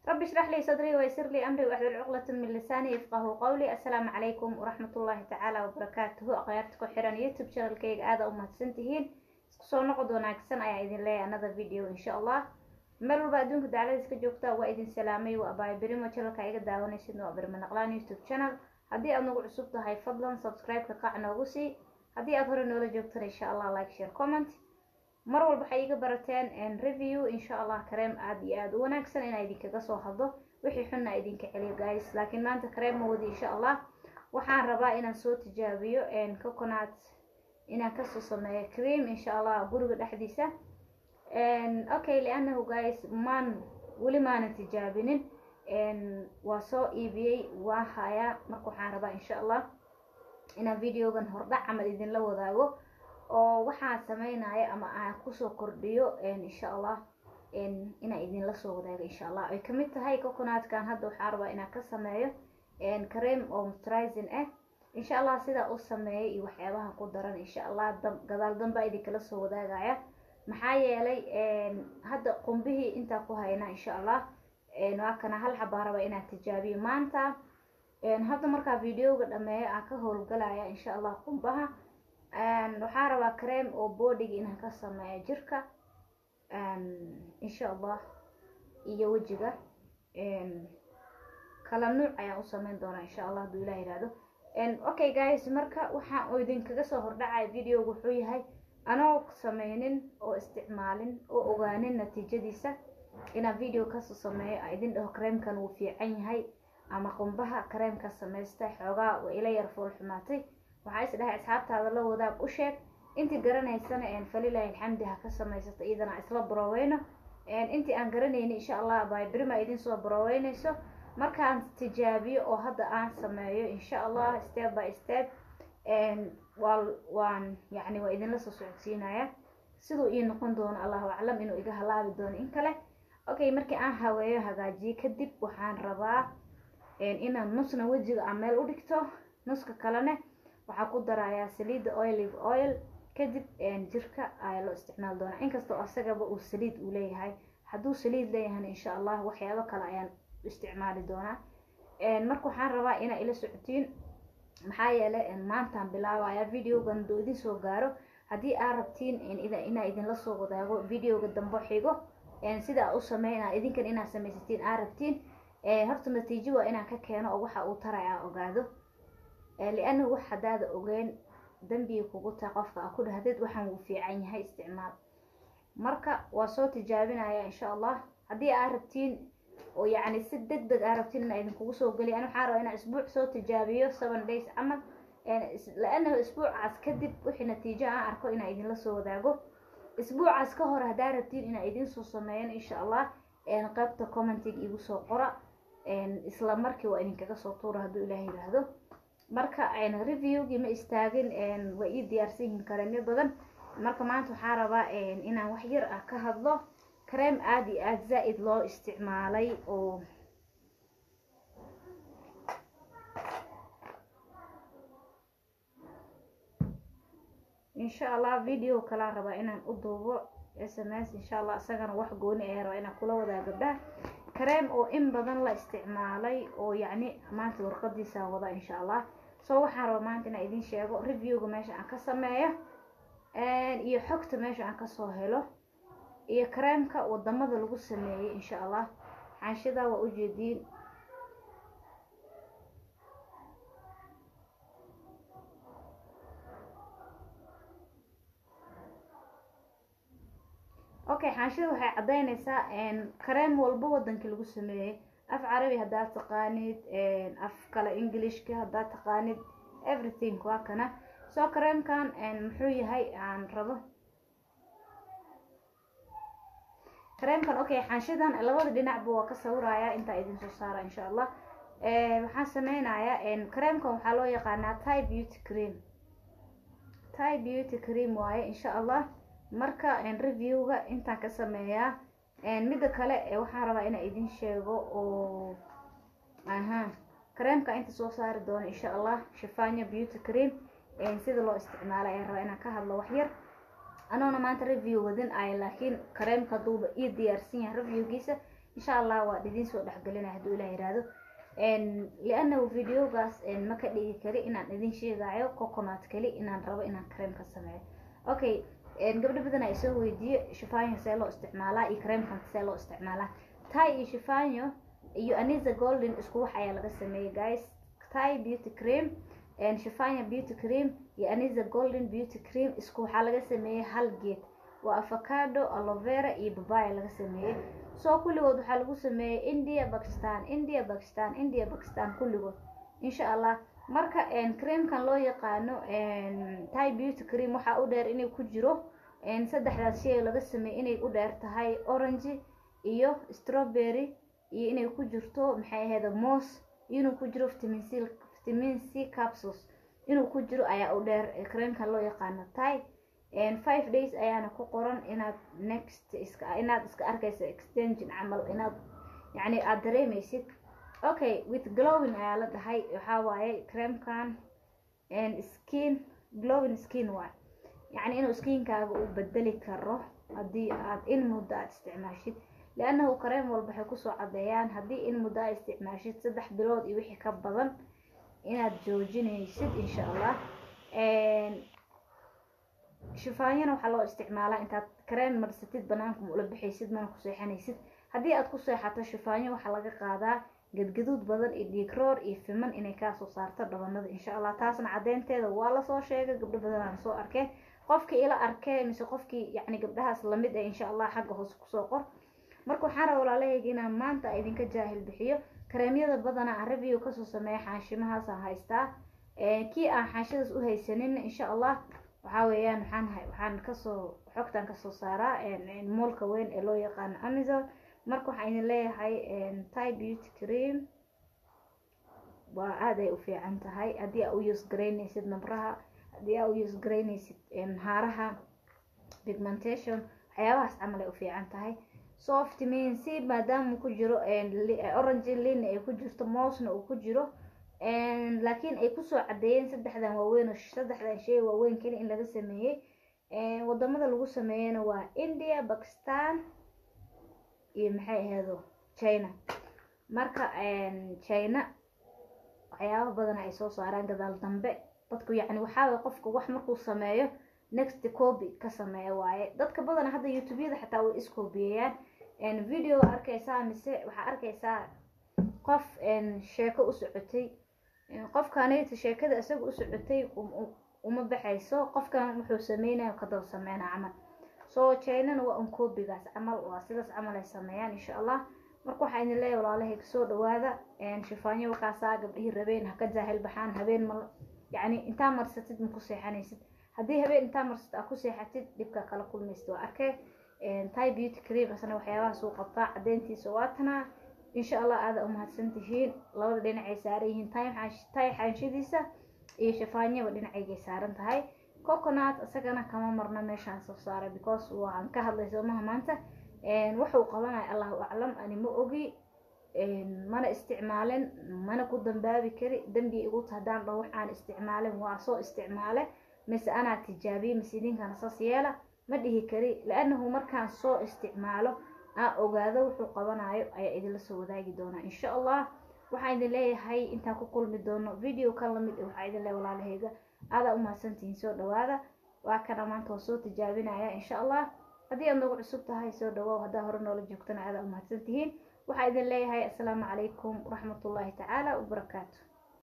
رب اشرح لي صدري ويسر لي أمري واحلل عقدة من لساني يفقه قولي السلام عليكم ورحمة الله تعالى وبركاته أقيارتكو حيران يوتيوب شانل كيغ آدا ومهدسنتهين soo noqod wanaagsan ayaa idin leeyahay another video insha allah meel walba adduunka dacladiis ka joogta waa idin salaamay waa abaay berimo channelka iga daawanaysid waa berimo naqlaan youtube channel haddii aad nagu cusub tahay fadlan subscribe-ka qac noogu sii haddii aad hore noola joogtana insha allah like share comment mar walba waxay iga barateen review insha allah kareem aad iyo aada u wanaagsan inaa idinkaga soo hadlo wixii xunna idinka celiyo guys laakiin maanta kareem ma wadi insha allah waxaan rabaa inaan soo tijaabiyo coconut inaan kasoo sameeyo cream insha allah guriga dhexdiisa okay lianahu guys maan weli maanan tijaabinin waa soo iibiyey waa hayaa marka waxaan rabaa insha allah inaan videogan hordhac camal idinla wadaago oo waxaan sameynaya ama aan kusoo kordhiyo insha allah inaan idinla soo wadaago insha allah ay kamid tahay coconutkan hadda waxaan rabaa inaan ka sameeyo cream oo moisturizing ah insha allah sidaa u sameeyay iyo waxyaabaha ku daran insha allah gadaal danbaa idinkala soo wadaagaya maxaa yeelay hadda qumbihii intaa ku hayna insha allah waa kana hal xabaa raba inaan tijaabiyo maanta hadda markaa videoga dhameeyo aan ka howlgalaya insha allah qumbaha waxaa rabaa cream oo boodiga inaan ka sameeyo jirka insha allah iyo wejiga kala nuuc ayaan u sameyn doonaa insha allah hadduu ilah yihahdo okay guys marka waxaan idinkaga soo hordhacaya videoga wuxuu yahay anoo sameynin oo isticmaalin oo ogaanin natiijadiisa inaan video kasoo sameeyo a idin dhaho kareemkan wuu fiican yahay ama qumbaha kareemka samaystay xoogaa waa ila yar fool xumaatay waxaa is dhahay asxaabtaada la wadaag u sheeg intii garanaysana falilahi alxamdi ha ka samaysata iyadana isla baroweyno intii aan garanayni insha allah bybrima idin soo baroweynayso markaan tijaabiyo oo hadda aan sameeyo insha allah step by step waan yani waa idinla soo socodsiinaya siduu ii noqon doono allahu aclam inuu iga halaabi doono in kale okay markii aan haweeyo hagaajiye kadib waxaan rabaa inaan nusna wejiga aan meel u dhigto nuska kalene waxaa ku darayaa saliidda oilive oil kadib jirka ayaa loo isticmaali doonaa inkastoo asagaba uu saliid uu leeyahay hadduu saliid leeyahayna insha allah waxyaabo kale ayaan isticmaali doonaa marka waxaan rabaa inaa ila socotiin maxaa yeelay maantaan bilaabaya videogan haduu idin soo gaaro haddii aad rabtiin inaa idinla soo wadaago videoga dambe xigo sidaa u sameyna idinkan inaad samaysatiin aad rabtiin horta natiijo waa inaan ka keeno oo waxa uu taray aa ogaado lianahu wax hadaada ogeyn dambiga kugu taa qofka a ku dhahdeed waxaan wuu fiican yahay isticmaal marka waa soo tijaabinaya insha allah haddii aad rabtiin oo yacni si deg deg aa rabtiin inaa idinkugu soo geliya ani waxaan rabaa inaan isbuuc soo tijaabiyo seven days camal la-anahu isbuucaas kadib wixii natiijo aan arko inaa idinla soo wadaago isbuucaas ka hor haddaa rabtiin inaa idin soo sameeyan insha allah qaybta commentiga igu soo qora isla markii waa idinkaga soo tuura hadduu ilaah yiraahdo marka reviewgii ma istaagin waa ii diyaarsan yihiin kareemyo badan marka maanta waxaa rabaa inaan wax yar ah ka hadlo kareem aada iyo aada zaa-id loo isticmaalay oo insha allah video kalaa rabaa inaan u duubo s m s insha allah isagana wax gooni ayaa rabaa inaan kula wadaa gabdhaha kareem oo in badan la isticmaalay oo yacni maanta warqadiisaa wada insha allah soo waxaan rabaa maanta inaan idin sheego reviewga meesha aan ka sameeyo iyo xogta meesha aan kasoo helo iyo kareemka wadamada lagu sameeyey insha allah xaanshidaa waa ujeediin okay xaanshida waxay caddeynaysaa kareem walba wadankii lagu sameeyey af carabi haddaad taqaanid af kale englishka haddaad taqaanid everything waa kana soo kareemkan muxuu yahay aan rabo kareemkan okay xaanshidan labada dhinacba waa ka sawiraya intaa idin soo saara insha allah waxaan sameynayaa kareemkan waxaa loo yaqaanaa ty beauty cream ty beauty cream waaye insha allah marka reviewga intaan ka sameeyaa midda kale waxaan rabaa inaan idin sheego oo aha kareemka inta soo saari doono insha allah shifanya beauty cream sida loo isticmaalo ayaan rabaa inaan ka hadlo waxyar anoona maanta review wadin ay laakiin kareemka haduuba ii diyaarsan yahay reviewgiisa insha allah waa idiin soo dhexgelinaya hadduu ilah yihahdo liannahu videogaas ma ka dhigi kari inaan idin sheegayo coconut kali inaan rabo inaan kareem ka sameeyo okay gabdho badan ay soo weydiiyo shifanyo see loo isticmaalaa iyo kareemkan see loo isticmaalaa tai iyo shifanyo iyo aniza golden isku wax ayaa laga sameeyey guys tai beauty cream shifanya beauty cream iyo aniza golden beauty cream isku waxaa laga sameeyey hal geed waa avocado alovera iyo babaya laga sameeyey soo kulligood waxaa lagu sameeyey india bakistan india bakistan india bakistan kulligood insha allah marka creamkan loo yaqaano tai beauty cream waxaa u dheer inay ku jiro saddexdaas shay laga sameeyey inay u dheer tahay orange iyo strawberry iyo inay ku jirto maxay ahayd moos iyo inuu ku jiro vitamin c vitamin c capsules inuu ku jiro ayaa u dheer creamkan loo yaqaano tai five days ayaana ku qoran inaad next iska inaad iska arkayso extension camal inaad yacni aada dareemaysid okay with glowing ayaa la dhahay waxaa waaye creamkan skin glowing skin waay yacni inuu skinkaaga uu bedeli karo haddii aad in muddo aad isticmaashid liannahu kareem walba waxay kusoo cadeeyaan haddii in muddo aad isticmaashid saddex bilood iyo wixii ka badan inaad joojinaysid insha allah shifaanyana waxaa loo isticmaalaa intaad kareen marsatid banaanka ma ula bixaysid mana ku seexanaysid haddii aad ku seexato shifaanyo waxaa laga qaadaa gadgaduud badan iyo dhiigroor iyo fiman inay kaasoo saarto dhabanada insha allah taasna cadeynteeda waa lasoo sheegay gabdho badanaan soo arkeen qofkii ila arkee mise qofkii yacni gabdhahaas lamid ah insha allah xagga hoose kusoo qor marka waxaan raba walaalahayga inaan maanta idinka jaahil bixiyo kareemyada badanaa aan review kasoo sameeya xaashimahaasaan haystaa kii aan xaashadaas u haysanin insha allah waxaa weeyaan waxaan waxaan kasoo xogtaan kasoo saaraa moolka weyn ee loo yaqaano amazon marka waxaan idin leeyahay tai beauty cream waa aada ay u fiican tahay haddii aa u use garaynaysid nabraha haddii aa u use garaynaysid haaraha pigmentation waxyaabahaas camal ay u fiican tahay so vitamin c maadaama ku jiro orange lina ay ku jirto moosna uu ku jiro laakiin ay kusoo cadeeyeen saddexdan waaweyn saddexdan shay waaweyn keli in laga sameeyey wadamada lagu sameeyena waa india bakistan iyo maxay aheedo china marka china waxyaaba badan ay soo saaraan gadaal dambe dadku yacni waxaaway qofka wax markuu sameeyo next copy ka sameeya waaye dadka badan hadda youtubeyada xataa way iskoobiyayaan video arkaysaa mise waxaa arkaysaa qof sheeko u socotay qofkanayta sheekada isaga u socotay uma baxayso qofkan wuxuu sameynayo kadaba sameynaa camal soo chinana waa un coobigaas camal waa sidaas camal ay sameeyaan insha allah marka waxaa idin leeyahay walaalahay kasoo dhawaada shifaanyo wakaasaa gabdhihii rabeen haka jaahil baxaan habeen ma yacni intaa marsatid ma ku seexanaysid haddii habeen intaa marsatid aa ku seexatid dhibka kala kulmaysid waa arkay tai beauty cream asna waxyaabahaas uu qabtaa cadeyntiisa waa tanaa insha allah aada umahadsan tihiin labada dhinacay saaran yihiin tai xaanshadiisa iyo shafaanyaba dhinacaygay saaran tahay coconut isagana kama marno meeshaan soo saaray because waan ka hadlay soomaha maanta wuxuu qabanaya allahu aclam ani ma ogi mana isticmaalin mana ku dambaabi kari dembi igu ta haddaan dho waxaan isticmaalin waa soo isticmaale mise anaa tijaabiye mise idinkana saas yeela ma dhihi kari laanahu markaan soo isticmaalo aan ogaado wuxuu qabanayo ayaa idinla soo wadaagi doonaa insha allah waxaan idin leeyahay intaan ku kulmi doono video kan lamid waxaa idin leeyahay walaalahayga aadaa umahadsantihiin soo dhawaada waa kana maanta waa soo tijaabinaya insha allah haddii aad nagu cusub tahay soo dhawaaw haddaa hore noola joogtana aadaa umahadsantihiin waxaa idin leeyahay assalaamu calaykum waraxmatullaahi tacaala wabarakaatu